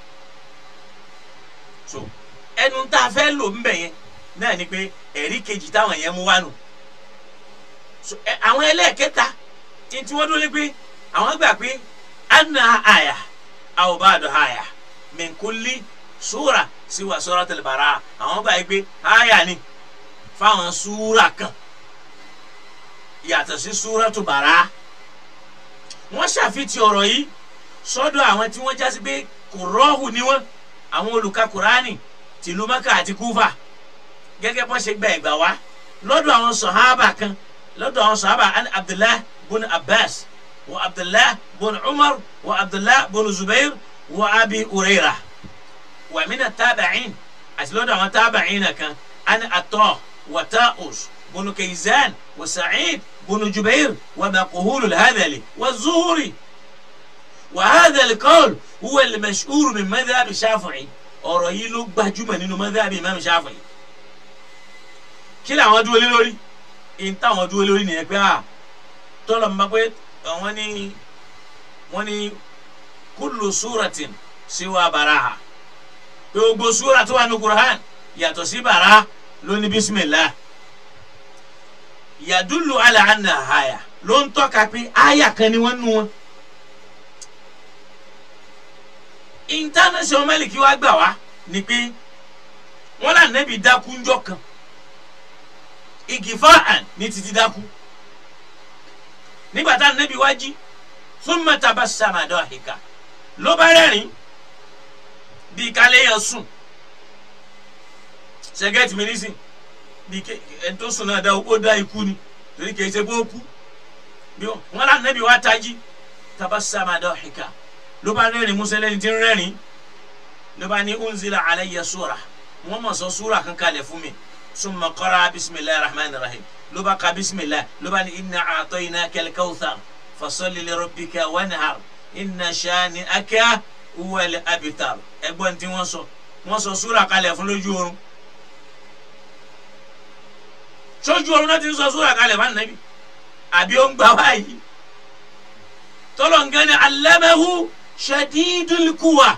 so ẹnu tá a fẹ́ lò ń bẹ̀ yẹn náà ni pé ẹ̀rí kejì táwọn yẹn mú wá nù so àwọn ẹlẹ́ẹ̀kẹta tí wọ́n dúró lé pé àwọn gbà pé anna àyà aw ba'du àyà min kulli súra siwa suratul Baraa àwọn gbà pé àyà ni fáwọn súra kan yàtọ̀ sí súratul Baraa wọ́n ṣàfihàn ọ̀rọ̀ yìí sọ́dọ̀ àwọn tí wọ́n jásí pé kò rọ́ọ̀hù ni wọ́n àwọn olùka kùránì tìlú maka àti kúfà gẹ́gẹ́ bọ́n ṣe gba ẹ̀gbà wá lọ́dọ̀ àwọn sọ̀hábà kan lọ́dọ̀ àwọn sọ̀hábà abdullah bun abbas wa abdullah bun umar wa abdullah bun zubair wa abi ureira wa mina taaba'in àti lọ́dọ̀ àwọn taaba'in kan ani atọ́ wa ta'us bun kaizan wa sa'id bun jubair wa makuhulu alhadali wa zuhuri. وهذا القول هو المشهور من مذهب الشافعي ọ̀rọ̀ yìí ló gbajúmọ̀ nínú mọ́dàbí imam Shafi'i kí làwọn dúró lé lórí ìyẹn táwọn dúró lórí nìyẹn pé à tọ́lọ̀ ń bá pé wọ́n ní wọ́n ní kullu suratin siwa baraha pé gbogbo súra tó wà ní Qur'an yàtọ̀ sí bàrà ló ní bismillah yadullu ala anna àyà ló ń tọ́ka pé àyà kan ni wọ́n nu wọn. international mẹ́lìkì wa gbà wá ni pé wọ́n là nẹ́bi dákú ńjọ́ kan igi fáàn ní títí dákú nígbà tá nẹ́bi wá jí thumma tabassama dahika ló bá rẹ́rìn bí kálẹ̀ yẹn sùn ṣẹ́gẹ́tì mi nísìn bí ẹni tó sùn náà dá ó dá ikú ni torí kìí ṣe bó kú bí wọn lá nàbí wa tají tabassama dahika ló bá rẹ́rìn músẹ́ lẹ́ni tí ń rẹ́rìn ló bá ní unzila alayya sura wọn mọ̀ sọ sura kan kalẹ̀ fún mi summa qara bisimilahi rahman rahim ló bá ka bisimilahi ló bá ní inna a'tainaka al-kawthar fasalli li rabbika wanhar inna shani'aka huwal abtar ẹgbọ́n tí wọ́n sọ wọ́n sọ sura kalẹ̀ fún lójú oorun sójú oorun náà ti ń sọ sura kalẹ̀ fún anabi àbí ó ń gbà wáyé tọ́lọ̀ nǹkan ní allamahu shadidul quwa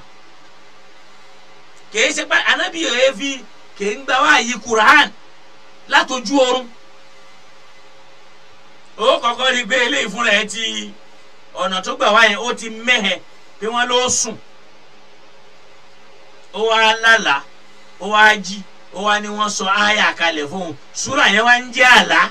kìí ṣe pé anabi yẹn fi kìí ń gbà wáyé Qur'an látọjú oorun ó kọ́kọ́ rí gbé eléyìí fúnra ẹ ti ọ̀nà tó gbà wáyé ó ti mẹ́hẹ̀ pé wọ́n ló sùn ó wá lálàá ó wá jí ó wá ní wọ́n sọ àyà kalẹ̀ fóun súrà yẹn wá ń jẹ́ àlá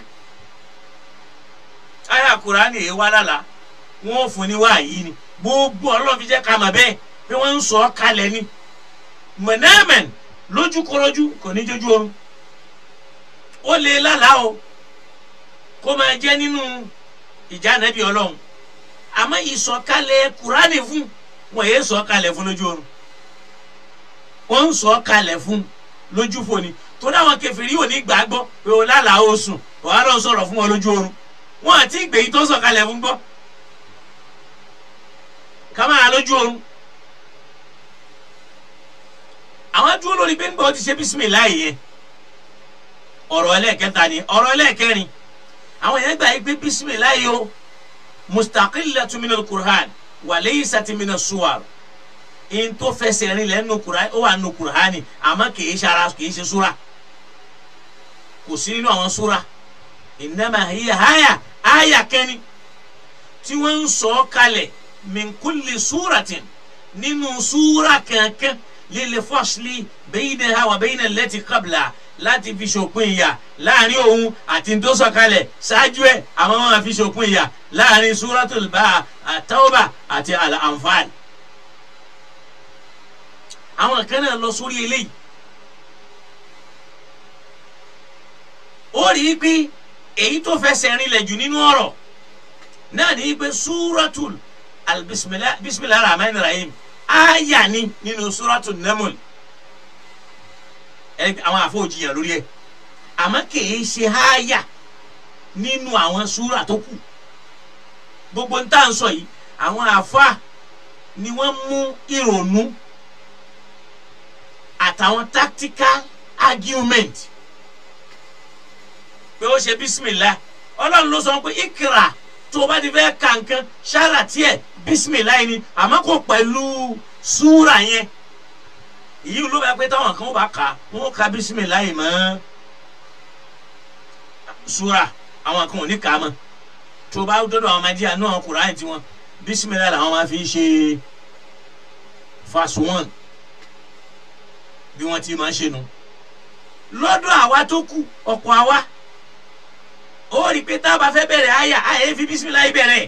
àyà Kùránì yìí wá lálàá wọn ò fún ní wáyé ni gbogbo ọlọ́run fi jẹ́ ká mà bẹ́ẹ̀ pé wọ́n ń sọ ọ́ kalẹ̀ ni mọ̀nàmẹ́n lójúkọlójú kò ní jójú oorun ó lè lálàá o kó máa jẹ́ nínú ìjà nàbí ọlọ́run àmọ́ ìsọ̀kalẹ̀ Kùránì fún wọn yéé sọ̀kalẹ̀ fún lójú oorun wọ́n ń sọ̀kalẹ̀ fún lójú foni tó dáwọn kèfèrí ò ní gbàgbọ́ pé o lálàá o sùn wàá lọ sọ̀rọ̀ fún wọn lójú oorun wọn àti ìgbèyí tó sọ̀kalẹ̀ fún gbọ́ kama lójú oorun àwọn dúró lórí pé nígbà ó ti ṣe bísímìláì yẹn ọ̀rọ̀ ẹlẹ́ẹ̀kẹta ni ọ̀rọ̀ ẹlẹ́ẹ̀kẹrin àwọn yẹn gbà yí pé bísímìláì o mustaqillatun minal Qur'an wa laysat minas suwar in tó fẹsẹ̀ rin lẹ́ nu Qur'an ó wà nu Qur'ani àmọ́ kìí ṣe ara kìí ṣe súra kò sí nínú àwọn súra innama hiya àyà àyà kẹ́ni tí wọ́n ń sọ kalẹ̀ min kulli suratin nínú súra kankan lil fasli baynaha wa bayna allati qabla láti fi ṣòpin ìyà láàrin òun àti tó sọ̀kalẹ̀ ṣáájú ẹ̀ àwọn máa fi ṣòpin ìyà láàrin suratul bá àtàwọ̀bà àti al-Anfal. àwọn kan náà lọ sórí eléyìí ó rí i pé èyí tó fẹsẹ̀ rinlẹ̀ jù nínú ọ̀rọ̀ náà ní pé suratul bisimilahi rahman rahim aya ni nínú suratul naml àwọn àfọwọ́jìyàn lórí ẹ̀ àmọ́ kìí ṣe aya nínú àwọn súra tó kù gbogbo ń tà ń sọ yìí àwọn àfa ni wọ́n mú ìrònú àtàwọn tactical argument pé ó ṣe bisimilah ọlọ́run ló sọ pé ikra tó o bá ti fẹ́ ka nǹkan ṣáàrà tiẹ̀ bisimilah ni àmọ́ kò pẹ̀lú súra yẹn èyí ló bá pé táwọn kan bá kà wọ́n ka bisimilah mọ́ súra àwọn kan ò ní kà á mọ́ tó o bá dọ́dọ̀ àwọn ọmọdé àánú àwọn Kùránì tiwọn bisimilah làwọn máa fi ṣe fast one bí wọ́n ti máa ṣe nu lọ́dọ̀ àwa tó kù ọ̀pọ̀ àwa ó rí i pé tá a bá fẹ́ bẹ̀rẹ̀ àyà àyè fi bísímìlá bẹ̀rẹ̀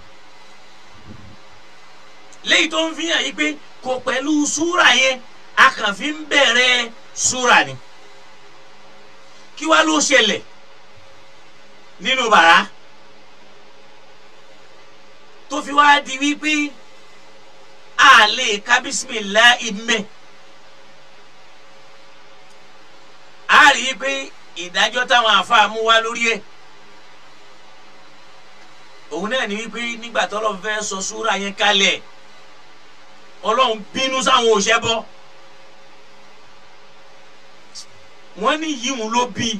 léyìí tó ń fi hàn yí pé kò pẹ̀lú súrà yẹn a kàn fi ń bẹ̀rẹ̀ súrà ni kí wá ló ṣẹlẹ̀ nínú bàrá tó fi wá di wípé a lè ka bísímìlá ìmẹ̀ a rí i pé ìdájọ́ táwọn àáfàá mú wá lórí ẹ̀ òun náà ní wípé nígbà tó lọ́n fẹ́ sọ súra yẹn kalẹ̀ ọlọ́run bínú sáwọn òṣèbọ wọ́n ní yíwùn ló bí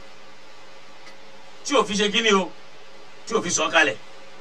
tí ò fi ṣe kíni o tí ò fi sọ kalẹ̀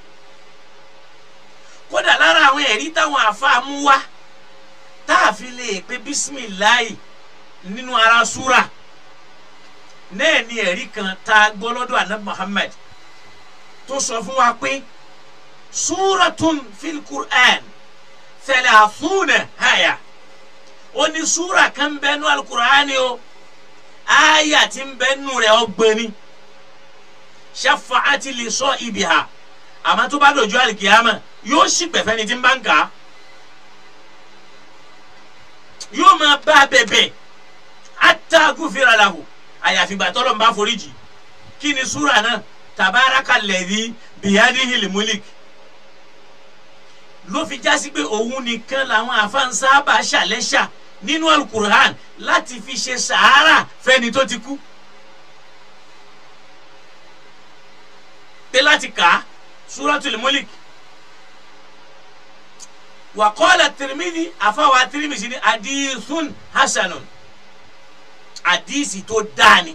kódà lára àwọn ẹ̀rí táwọn àáfàá mú wá tá a fi lè pe bísímìláì nínú ara súra náà ni ẹ̀rí kan tá a gbọ́ lọ́dọ̀ anabi Muhammad tó sọ fún wa pé súratun fil Qur'an thalathuna àyà ó ní súra kan bẹ́ẹ̀ nú alukur'ani o àyà tí ń bẹ́ẹ̀ nú rẹ̀ ọgbẹ́ni shafa'ati li sahibiha àmọ́ tó bá dọ̀jú alikiyama yóò sì pẹ̀fẹ́ ni tí ń bá ń kà á yóò máa bá a bẹ̀bẹ̀ hatta gufira lahu àyàfi gbà tọ́lọ̀ ń bá foríjì kí ni súra náà tabaraka lẹ́dí bìyàní hilimulik ló fi já sí pé òun nìkan làwọn àfáǹsáàbà ṣàlẹ́ṣà nínú alukur'an láti fi ṣe sàárà fẹ́ni tó ti kú. pé láti kà á suratul mulik wàkọ́lá tirimidi àfáwà tirimidi ni adíthun hasanun àdíìsì tó dáni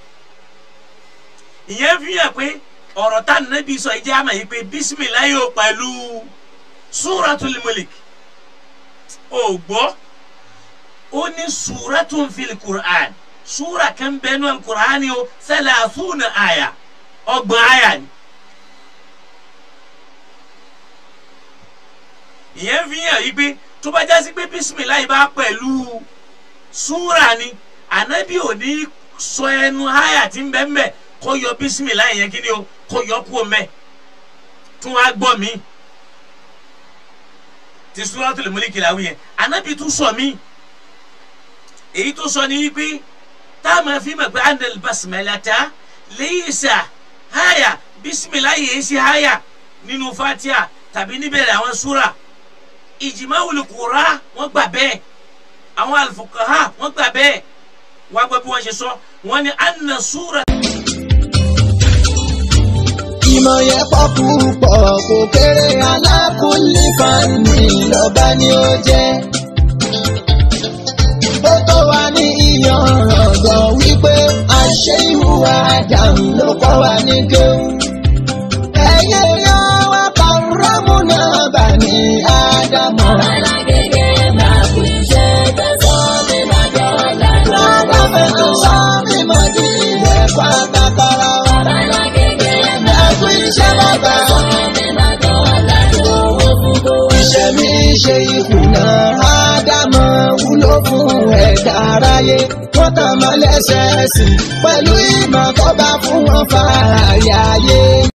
ìyẹn fi hàn pé ọ̀rọ̀ tá nàbí sọ ìjẹ́ àmà yìí pé bisimilayi o pẹ̀lú suratul mulik o gbọ́ ó ní suratun fil qur'an sura kan bẹ́ẹ̀ nù qur'an o thalathuna àyà ọgbọ̀n àyà ni. ìyẹn fi hàn yí pé tó bá jásí pé bisimilayi bá pẹ̀lú súra ni ànábì ò ní sọ ẹnu háyà tí ń bẹ́ mbẹ́ kó yọ bisimilayi yẹn kí ni o kó yọ kú o mẹ́ tún wá gbọ́ mi ti Suratul Mulk làwọn yẹn ànábì tún sọ mí èyí tó sọ ni wípé tá a máa fi mọ̀ pé anil basmalata laysa háyà bisimilayi yẹn sí háyà nínú Fatiha tàbí níbẹ̀rẹ̀ àwọn súra ìjìmáwòlì kura wọ́n gbà bẹ́ẹ̀ àwọn alifukaha wọ́n gbà bẹ́ẹ̀ wọ́n gbọ́ bí wọ́n ṣe sọ wọ́n ní anna sura. ìmọ̀ yẹn pọ̀ púpọ̀ kò kéré alákùnlé fani lọ́ba ni ó jẹ́. ó tó wà ní ìyànràn gan wípé àṣẹ ìhùwà àdàmú ló kọ́ wa ní kéwù. ẹ̀yẹ yan wá kàrámù náà bà ní ádámọ̀. Lábàbẹ̀ tó sọ mímọ́ di ẹ̀kọ́ àtàkàrà wa. Ẹ̀kú iṣẹ́ bàbá. Ìṣẹ̀mí ṣe ìkùnà Ádámọ̀ wúlò fún ẹ̀dá aráyé. Wọ́n tàn mọ́ lẹ́sẹ̀ẹ́sì pẹ̀lú ìmọ̀ tó bá fún wọn fààyè ayé.